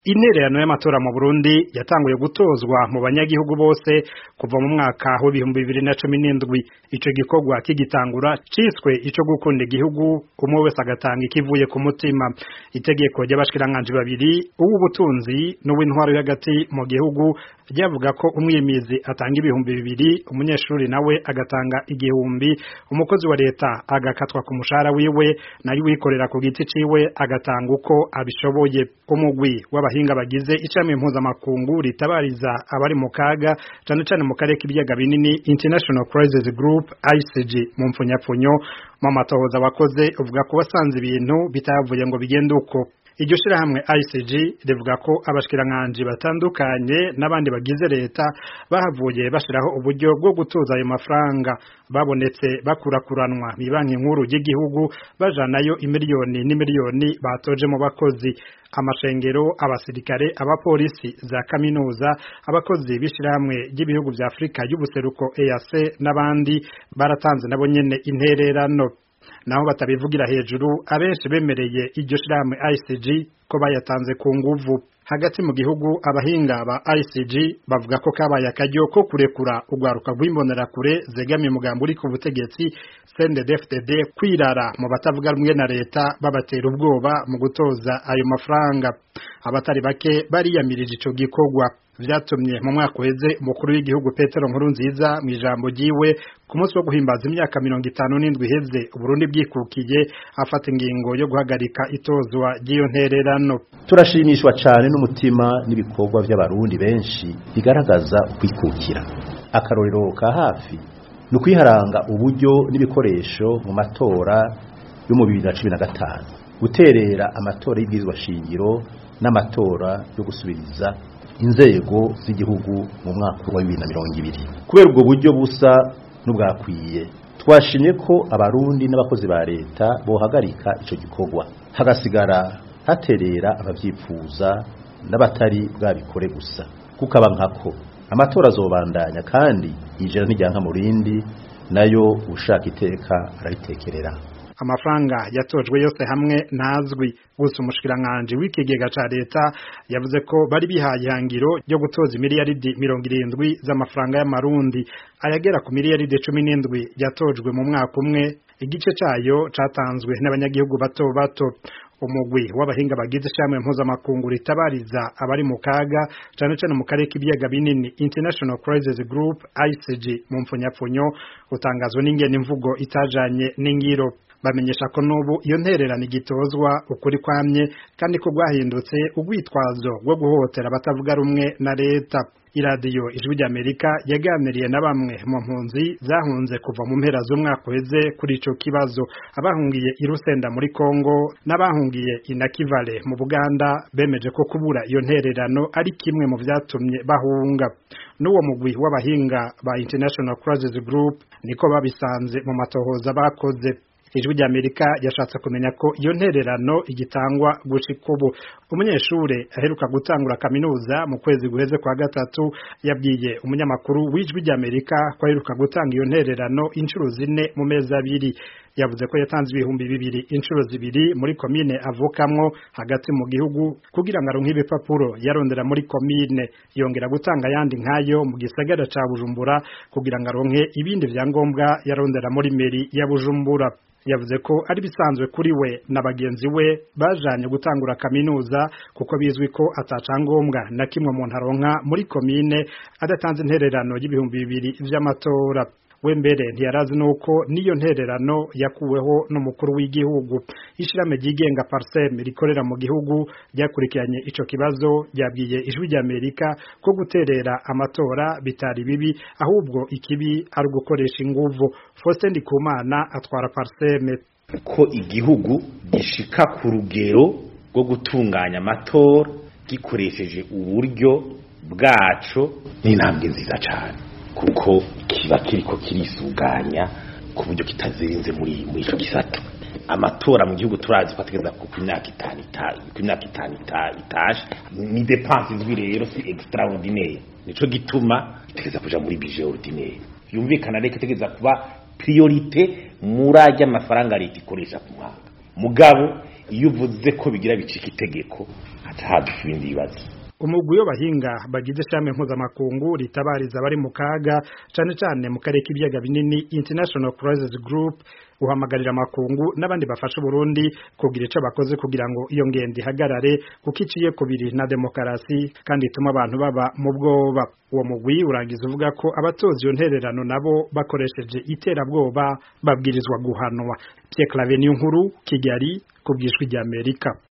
intererano y'amatora mu Burundi yatanguye gutozwa mu banyagihugu bose kuva mu mwaka w'ibihumbi bibiri na cumi n'indwi ico gikorwa kigitangura ciswe ico gukunda igihugu umwe wese agatanga ikivuye ku mutima itegeko ry'abashikiranganji babiri uw'ubutunzi n'uw'intwaro hagati mu gihugu ryavuga ko umwimizi atanga ibihumbi bibiri umunyeshuri nawe agatanga igihumbi umukozi wa leta agakatwa ku mushahara wiwe nayo wikorera ku giti ciwe agatanga uko abishoboye umugwi w'abahinga bagize icamwe mpuzamakungu ritabariza abari mu kaga cane cane mu karere k'ibiyaga binini International Crisis Group ICG mu mpfunyapfunyo mu matohoza wakoze uvuga ko wasanze ibintu bitavuye ngo bigende uko iryo shirahamwe ICG rivuga ko abashikiranganji batandukanye n'abandi bagize leta bahavuye bashiraho uburyo bwo gutuza ayo mafaranga babonetse bakurakuranwa mu banki nkuru y'igihugu bajanayo imiliyoni n'imiliyoni batoje mu bakozi amashengero abasirikare abapolisi za kaminuza abakozi b'ishirahamwe ry'ibihugu vya Afrika y'ubuseruko EAC n'abandi baratanze nabo nyene intererano naho batabivugira hejuru abenshi bemereye iryo shirahamwe ICG ko bayatanze ku nguvu hagati mu gihugu abahinga ba ICG bavuga ko kabaye akaryo ko kurekura urwaruka rw'imbonerakure zegamiye umugambi uri ku butegetsi CNDD-FDD kwirara mu batavuga rumwe na leta babatera ubwoba mu gutoza ayo mafaranga abatari bake bariyamirije ico gikorwa vyatumye mu mwaka uheze umukuru w'igihugu Petero Nkurunziza mu ijambo ryiwe ku munsi wo guhimbaza imyaka mirongo itanu n'indwi iheze Uburundi bwikukiye afata ingingo yo guhagarika itozwa ry'iyo ntererano turashimishwa cyane n'umutima n'ibikorwa by'abarundi benshi bigaragaza ukwikukira akarorero ka hafi ni ukwiharanga uburyo n'ibikoresho mu matora yo mu bibiri na cumi na gatanu guterera amatora y'ibwirizwa shingiro n'amatora yo gusubiriza inzego z'igihugu mu mwaka wa bibiri na mirongo ibiri kubera ubwo buryo busa n'ubwakwiye twashimye ko abarundi n'abakozi ba leta bohagarika icyo gikorwa hagasigara haterera ababyifuza n'abatari bwabikore gusa kuko aba nkako amatora azobandanya kandi ijana n'ijyanka mu rindi nayo ushaka iteka araritekerera amafaranga yatojwe yose hamwe ntazwi gusa umushikiranganji w'ikigega ca leta yavuze ko bari bihaye ihangiro ryo gutoza imiliyaridi mirongo irindwi z'amafaranga y'amarundi ayagera ku miliyaridi cumi n'indwi yatojwe mu mwaka umwe igice cayo catanzwe n'abanyagihugu bato bato umugwi w'abahinga bagize ishamwe mpuzamakungu ritabariza abari mu kaga cane cane mu karere k'ibiyaga binini International Crisis Group ICG mu mpfunyapfunyo utangazwa n'ingene imvugo itajanye n'ingiro bamenyesha ko n'ubu iyo ntererano igitozwa ukuri kwamye kandi ko rwahindutse urwitwazo rwo guhotera abatavuga rumwe na leta iradiyo ijwi ry'amerika yaganiriye na bamwe mu mpunzi zahunze kuva mu mpera z'umwaka uheze kuri ico kibazo abahungiye i rusenda muri kongo n'abahungiye i nakivale mu buganda bemeje ko kubura iyo ntererano ari kimwe mu vyatumye bahunga n'uwo mugwi w'abahinga ba international crisis group niko babisanze mu matohoza bakoze ijwi ry'amerika yashatse kumenya ko iyo ntererano igitangwa gushika ubu umunyeshure aheruka gutangura kaminuza mu kwezi guheze kwa gatatu yabwiye umunyamakuru w'ijwi ry'amerika ko aheruka gutanga iyo ntererano inshuro zine mu mezi abiri yavuze ko yatanze ibihumbi bibiri inshuro zibiri muri komine avukamwo hagati mu gihugu kugira ngo aronke ibipapuro yarondera muri komine yongera gutanga ayandi nk'ayo mu gisagara ca bujumbura kugira ngo aronke ibindi vyangombwa yarondera muri meri ya bujumbura yavuze ko ari bisanzwe kuri we na bagenzi we bajanye gutangura kaminuza kuko bizwi ko atacangombwa na kimwe umuntu aronka muri komine adatanze intererano y'ibihumbi bibiri vy'amatora we mbere ntiyarazi nuko niyo ntererano yakuweho n'umukuru w'igihugu ishirahamwe ryigenga parsem rikorera mu gihugu ryakurikiranye ico kibazo ryabwiye ijwi ry'amerika ko guterera amatora bitari bibi ahubwo ikibi ari ugukoresha inguvu Faustin Ndikumana atwara parsem ko igihugu gishika ku rugero rwo gutunganya amatora gikoresheje uburyo bwaco ni intambwe nziza cyane kuko kiba kiriko kirisuganya ku buryo kitazirinze muri muri ico gisata amatora mu gihugu turazi ko ategeza ku myaka itanu ku myaka itanu itashe ni depense izwi rero si extraordinaire nico gituma itegeza kuja muri budget ordinaire yumvikana reka itegeza kuba priorite muri ajya amafaranga leta ikoresha ku mwaka mugabo iyo uvuze ko bigira bicika itegeko haca haduka ibindi bibazo umugwi w'abahinga bagize ishami mpuzamakungu ritabariza abari mu kaga cane cane mu karere k'ibiyaga binini International Crisis Group uhamagarira amakungu n'abandi bafasha Burundi kugira ico bakoze kugira ngo iyo ngendo ihagarare kuko iciye kubiri na demokarasi kandi ituma abantu baba mu bwoba uwo mugwi urangiza uvuga ko abatoza iyo ntererano nabo bakoresheje iterabwoba babwirizwa guhanwa Pierre Claver Nkuru Kigali kubwishwi ry'Amerika